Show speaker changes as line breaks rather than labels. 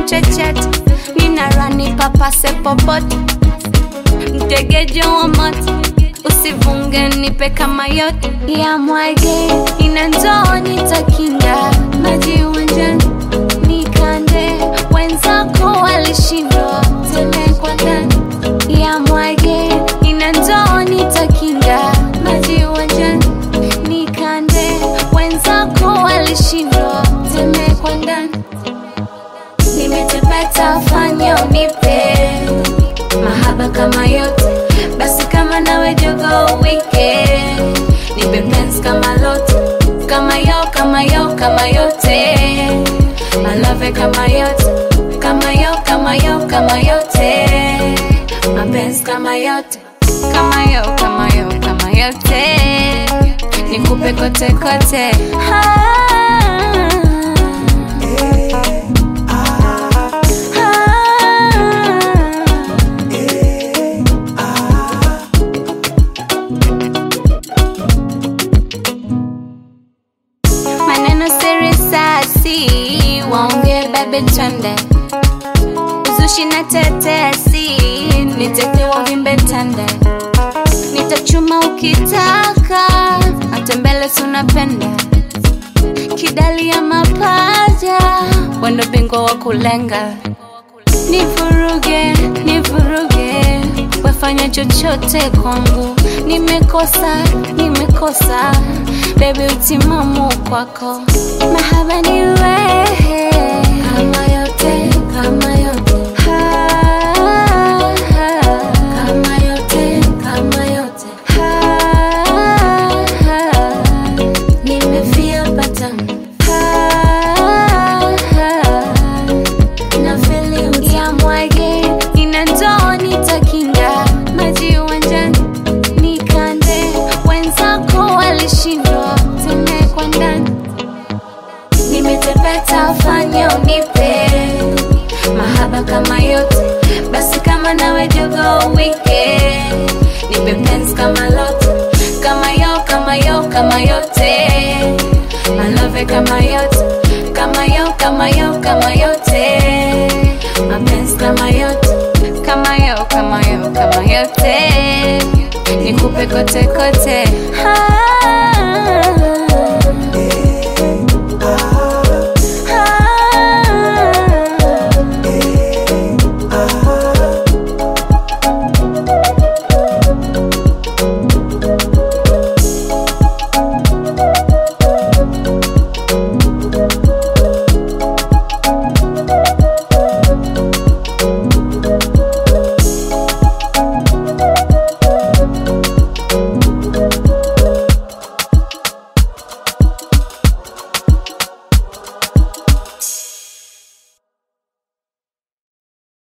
nchechete nina rani papase popote mtegejo wa moto usivunge nipe kama yote ya mwage ina ndoo nitakinga maji uwanjani nikande wenzako walishindwa tele kwa ndani ya mwage ina ndoo nitakinga maji uwanjani nikande wenzako walishindwa tele kwa ndani nimetepeta fanya unipe mahaba kama yote basi kama nawe jogo wike nipe pens kama lote kama yo kama yo kama yote malove kama yote kama yo kama yo kama yote mapenzi kama yote kama yo kama yo kama yote nikupe kote kote ah. maneno siri sasi waongee bebe twende uzushi na tetesi nitetewa vimbe tende nitachuma ukitaka matembele tunapenda kidali ya mapaja wendo bingwa wa kulenga nivuruge nivuruge wefanya chochote kwangu nimekosa nimekosa bebi utimamu kwako mahaba ni wewe kama yote kama yote Ha, ha. kama yote kama yote Ha, ha. nimefia patamu Ha, ha na feeling ya mwage ina ndoo nitakinga maji uwanjani nikande wenzako walishindwa tene kwa ndani nimetepeta fanya unipe mahaba kama yote basi kama nawe jogo wike nipe pens kama lote kama yo kama yo kama yote malove kama yote kama yo kama yo kama yote mapenzi kama yote kama yo kama yo kama yote nikupe kote kote ah.